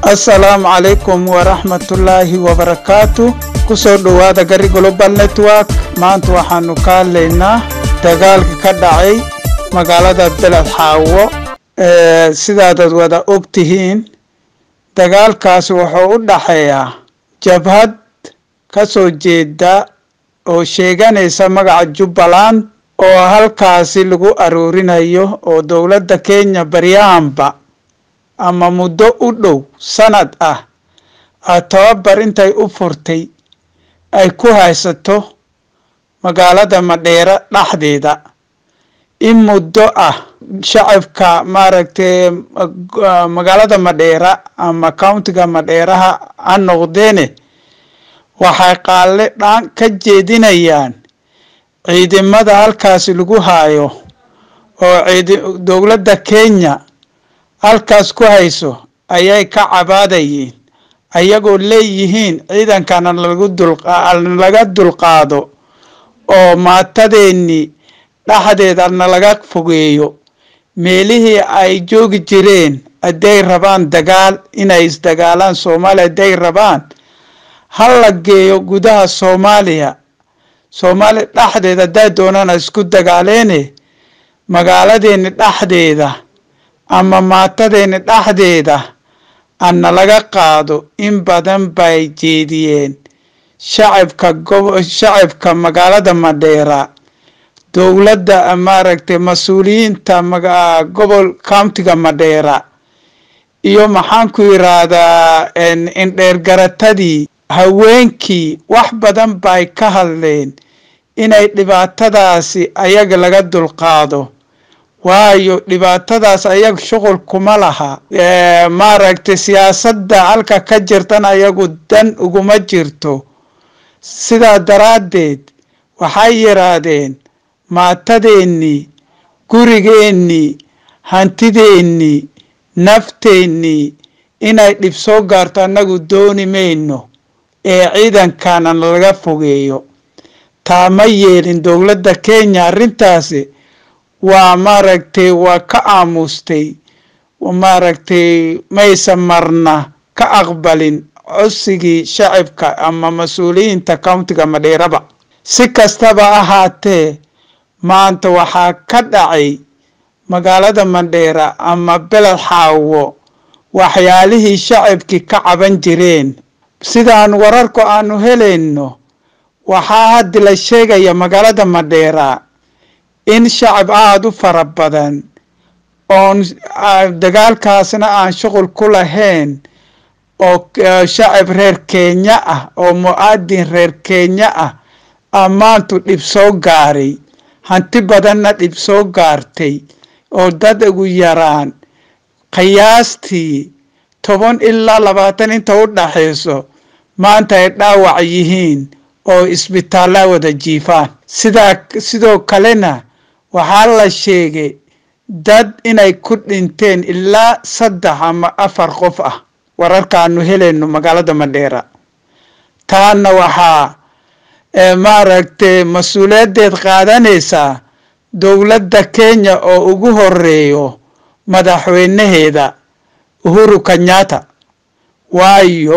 assalaamu calaykum waraxmatullaahi wabarakaatu kusoo dhowaada gari global network maanta waxaanu ka hadlaynaa dagaalka ka dhacay magaalada beled xaawo sidaadad wada og tihiin dagaalkaas wuxuu u dhaxeeyaa jabhad ka soo jeeda oo sheeganaysa magaca jubbaland oo halkaasi lagu aroorinayo oo dowladda kenya baryahanba ama muddo u dhow sanad ah a tababar intay u furtay ay ku haysato magaalada madheera dhexdeeda in muddo ah shacabka maaragtay magaalada madheera ama countiga madheeraha ha noqdeene waxay qaalle dhaan ka jeedinayaan ciidamada halkaasi lagu haayo oo dowladda kenya halkaas ku hayso ayay ka cabaadayeen ayagoo leeyihiin ciidankana laga dulqaado oo maatadeennii dhexdeeda nalaga fogeeyo meelihii ay joogi jireen hadday rabaan dagaal inay isdagaalaan soomaaliya hadday rabaan ha la geeyo gudaha soomaaliya soomaaliya dhexdeeda hadday doonana isku dagaaleene magaaladeeni dhexdeeda ama maatadeeni dhexdeeda ana laga qaado in badan bay jeediyeen shacabka shacabka magaalada madheera dowladda maaragtay mas-uuliyiinta gobol countiga madheera iyo maxaan ku yiraahdaa indheergaratadii haweenkii wax badan bay ka hadleen inay dhibaatadaasi ayaga laga dulqaado waayo dhibaatadaas ayaga shuqul kuma laha maaragtay siyaasadda halka ka jirtan ayagu dan uguma jirto sidaa daraaddeed waxay yidhaahdeen maatadeennii gurigeennii hantideennii nafteennii inay dhib soo gaarto annagu dooni mayno ee ciidankana laga fogeeyo taa ma yeelin dowladda kenya arrintaasi waa maaragtay waa ka aamustay maaragtay maysa marna ka aqbalin codsigii shacabka ama mas-uuliyiinta countiga madheeraba si kastaba ahaatee maanta waxaa ka dhacay magaalada madheera ama beled xaawo waxyaalihii shacabkii ka caban jireen sidaan wararku aanu helayno waxaa haddi la sheegaya magaalada madheera in shacab aada u fara badan oon dagaalkaasna aan shuqul ku lahayn oo shacab reer kenya ah oo mu-aadin reer kenya ah ammaantu dhib soo gaaray hanti badanna dhib soo gaartay oo dad ugu yaraan qiyaastii toban ilaa labaatan inta u dhaxayso maanta ay dhaawac yihiin oo isbitaalla wada jiifaan sidaa sidoo kalena waxaa la sheegay dad inay ku dhinteen ilaa saddex ama afar qof ah wararkaanu helayno magaalada madheera taana waxaa maaragtay mas-uuliyaddeed qaadanaysaa dowladda kenya oo ugu horeeyo madaxweynaheeda uhuru kenyatta waayo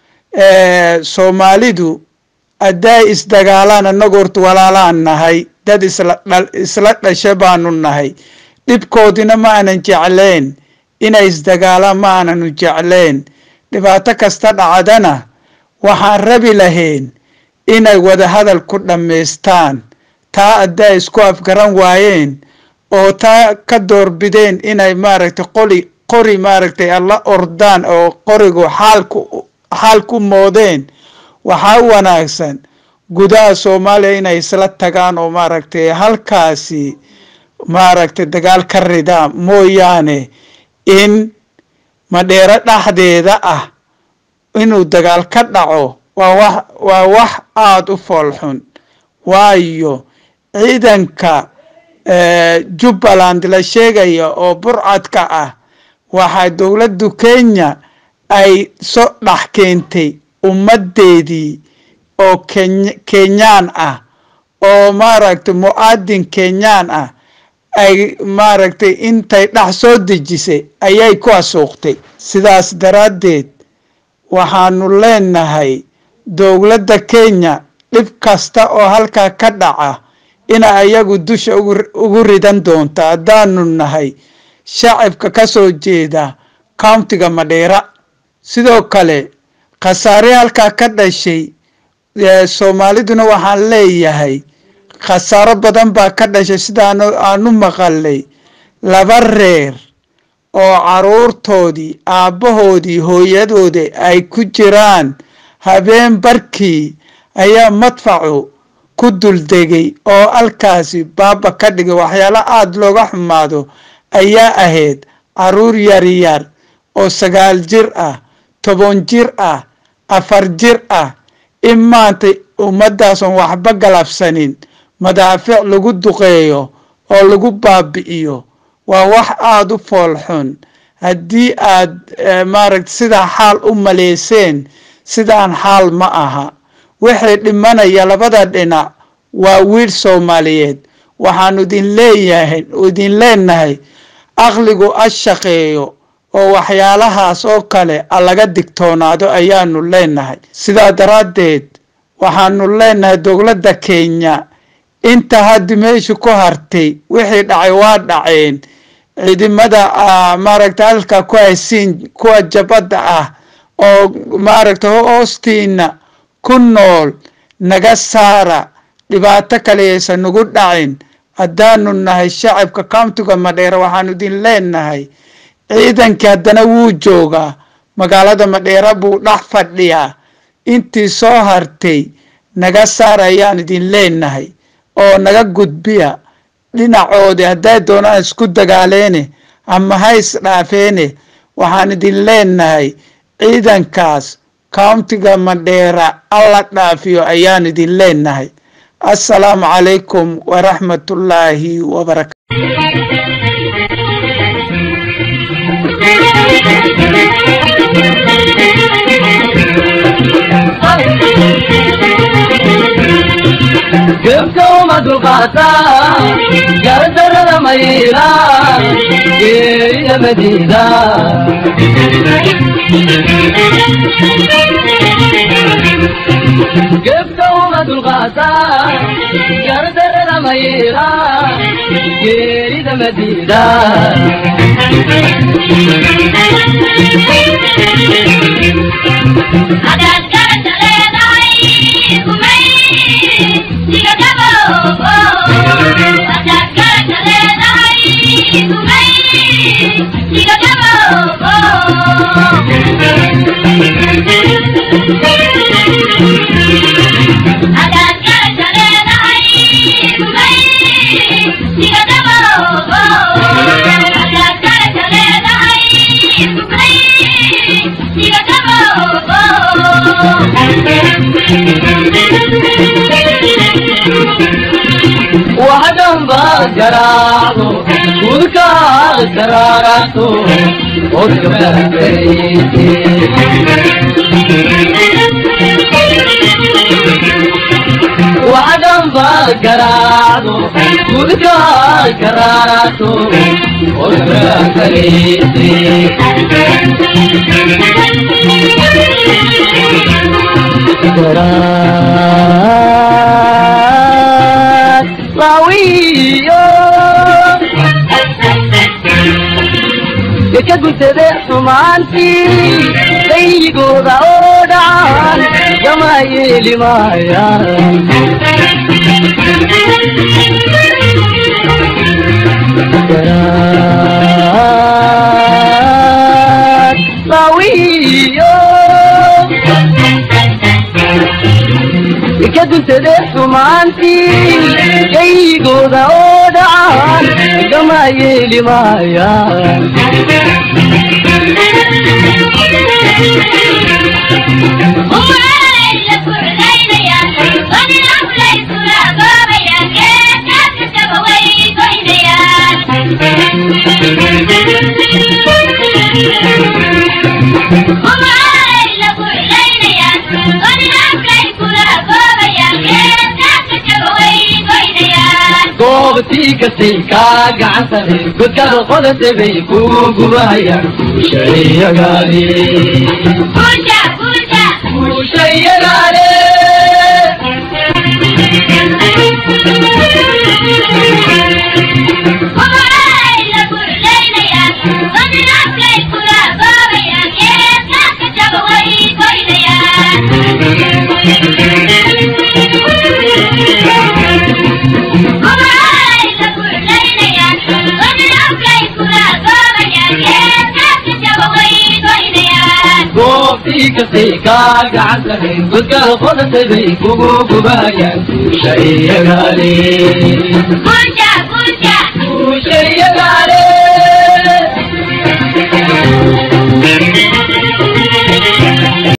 soomaalidu hadday isdagaalaan annagu horta walaalaan nahay dad isla dhasha baanu nahay dhibkoodina ma aanan jeclayn inay isdagaalaan ma aananu jeclayn dhibaato kasta dhacdana waxaan rabi lahayn inay wadahadal ku dhammaystaan taa hadday isku afgaran waayeen oo taa ka doorbideen inay maaragtay qoli qori maaragtay alla ordaan oo qorigu xaalku xaal ku moodeen waxaa wanaagsan gudaha soomaaliya inay isla tagaan oo maaragtay halkaasi maaragtay dagaal ka ridaan mooyaane in madheero dhexdeeda ah inuu dagaal ka dhaco waa wax waa wax aada u foolxun waayo ciidanka jubbaland la sheegaya oo burcadka ah waxaa dowladdu kenya ay soo dhex keentay ummaddeedii oo kenyaan ah oo maaragtay mu-aadin kenyaan ah ay maaragtay intay dhax soo dejisay ayay ku asuuqtay sidaas daraaddeed waxaanu leenahay dowladda kenya dhib kasta oo halkaa ka dhaca ina ayagu dusha ugu ridan doonto haddaanu nahay shacabka ka soo jeeda countiga madheera sidoo kale khasaare halkaa ka dhashay soomaaliduna waxaan leeyahay khasaaro badan baa ka dhashay sidaan aanu maqalay laba reer oo caruurtoodii aabbahoodii hooyadoodii ay ku jiraan habeen barkii ayaa madfacu ku duldegay oo halkaasi baaba ka dhigay waxyaalo aada looga xumaado ayaa ahayd caruur yaryar oo sagaal jir ah toban jir ah afar jir ah in maanta ummadaason waxba galabsanin madaafiic lagu duqeeyo oo lagu baabi'iyo waa wax aada u foolxun haddii aad maaragta sidaa xaal u maleyseen sidaan xaal ma aha wixii dhimanaya labada dhinac waa wiil soomaaliyeed waxaanu idin leeyahay idin leenahay aqligu a shaqeeyo oo waxyaalahaas oo kale a laga digtoonaado ayaanu leenahay sidaa daraaddeed waxaanu leenahay dowladda kenya inta haddi meeshu ku hartay wixii dhacay waa dhaceen ciidamada maaragta halka ku haysiin kuwa jabadda ah oo maaragta hoostiina ku nool naga saara dhibaato kaleyaysan nagu dhacin haddaanu nahay shacabka countiga madheera waxaanu idin leenahay ciidankii haddana wuu joogaa magaalada madheera buu dhex fadhiyaa intii soo hartay naga saara ayaan idin leenahay oo naga gudbiya dhinacoodii hadday doonaan isku dagaaleene ama ha isdhaafeene waxaan idin leenahay ciidankaas countiga madheera alla dhaafiyo ayaan idin leenahay assalaamu calaykum waraxmatullaahi wabarakatu gebka uma dulqaata gardarada mayla geerida madiida gebka uma dulqaata gardarada mayla geerida madiida hadaad garanta leedahay kumay diga dhabo hadaad garanta leedahay kumay diga dhabo hadaad garanta leedahay kumay diga dhabo hadaad garanta leedahay kumay diga waxdhanba garaacdo gudkaa garaarato odgabdhaarayse waxdhanba garaacdo gudkaa garaarato odgabdhaarayse garaad laawiyo ka guntade xumaantii dayigooda oo dhacan gama yeeli maayaan garaad laawiyo ka guntade xumaantii gaygooda oo dhacan gama yeeli maayaan goob goobtii kastay kaa gacan sareen godkaada qodate bay ku gubahayaan guushayagaale Puja, puja, guushayagaale Omaray la burlaynayaan, wadnaafkay kula baabayaan, geesaaka jaba way goynayaan. Omaray la burlaynayaan, wadnaafkay kula baabayaan, geesaaka jaba way goynayaan. goobtii kastay kaa gacan sareen godkaada qodate bay kugu gubahayaan guushayagaale Puja, puja, guushayagaale